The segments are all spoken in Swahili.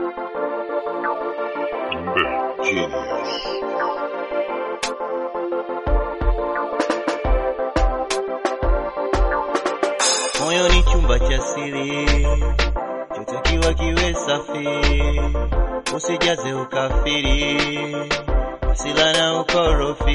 Genius. Moyo ni chumba cha siri, chotakiwa kiwe safi, usijaze ukafiri, hasila na ukorofi.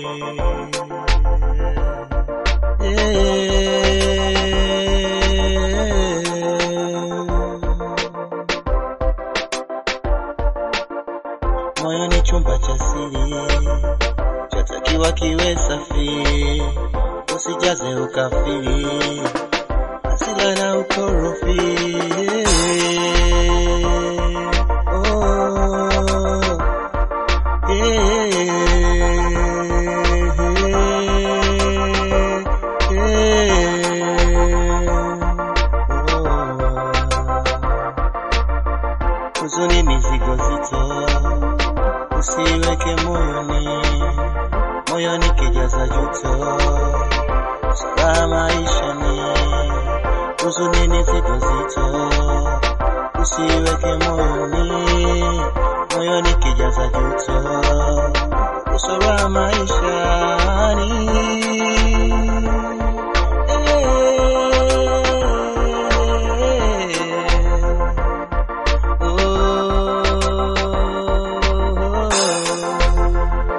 Moyo ni chumba cha siri, chotakiwa kiwe safi, usijaze ukafiri hasila na ukorofi. Oh, oh. Huzuni mizigo zito usiweke moyoni, moyoni kijaza juto, furaha maishani huzuni ni zito zito, usiweke moyoni, moyoni kijaza juto, usora maishani. Oh.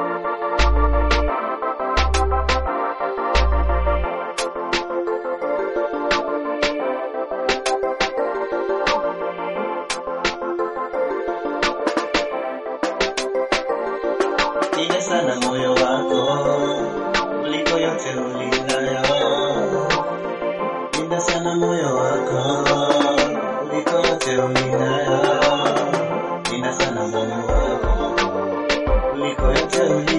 Linda sana moyo wako kuliko yote ulindayo. Linda sana moyo wako kuliko yote ulindayo. Linda sana moyo wako kuliko yote ulindayo.